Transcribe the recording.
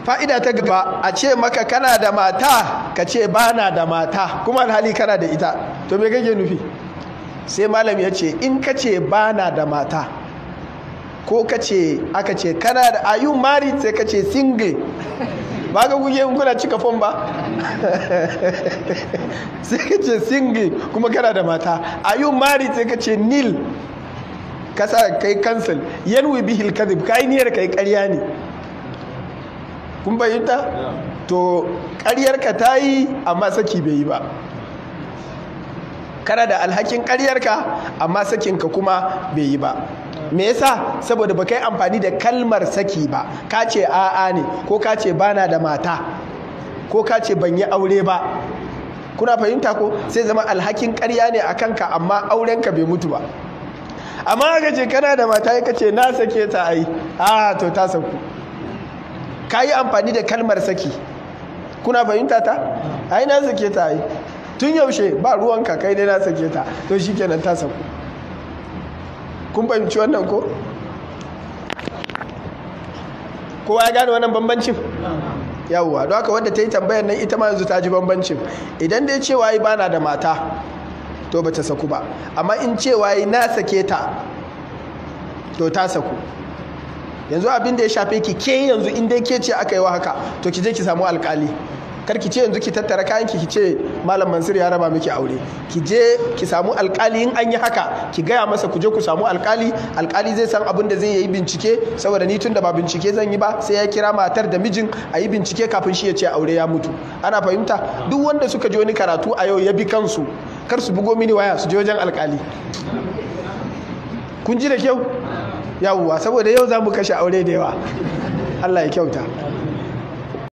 fa'ida ta gaba a ce maka kana da mata ka ce ba na da mata kuma alhali kana da ita to me kake nufi sai malam ya ce in ka ce ba na da mata ko ka ce aka ce kana da are you married sai ka ce single ba ga kuke in kuna cika fom ba sai ka ce single kuma kana da mata are you married sai ka ce nil kasa kai cancel yanwi bihil kadhib kai niyyar kai ƙarya ne kun bayyanta to ƙaryarka ta yi amma saki bai yi ba kana da alhakin ƙaryarka amma sakinka kuma bai yi ba me yasa saboda ba kai amfani da kalmar saki ba ka ce a'a ne ko ka ce bana da mata ko ka ce ban yi aure ba kuna fahimta ko sai zama alhakin ƙarya ne a kanka amma aurenka bai mutu ba amma aka ce kana da mata ya ce na sake ta ai a to ta sauku ka yi amfani da kalmar saki kuna fahimta ta ai na sake ta ai tun yaushe ba ruwanka kai dai na sake ta to shi kenan ta sauku kun fahimci wannan ko kowa ya gane wannan bambancin yawwa don haka wadda ta yi tambayar nan ita ma yanzu ta ji bambancin idan dai cewa yi bana da mata to ba ta saku ba amma in cewa yi na sake ta to ta saku yanzu abin da ya shafe ki ke yanzu in dai ke ce aka yi wa haka to ki je ki samu alkali kar ki ce yanzu ki tattara kayan ki ki ce malam mansur ya raba miki aure ki je ki samu alkali in an yi haka ki gaya masa ku je ku samu alkali alkali zai san abin da zai yi bincike saboda ni tun da ba bincike zan yi ba sai ya kira matar da mijin a yi bincike kafin shi ya ce aure ya mutu ana fahimta duk wanda suka ji wani karatu a yau ya bi kansu kar su bugo mini waya su je wajen alkali kun ji da kyau yawwa saboda yau za mu kashe aure da yawa allah ya kyauta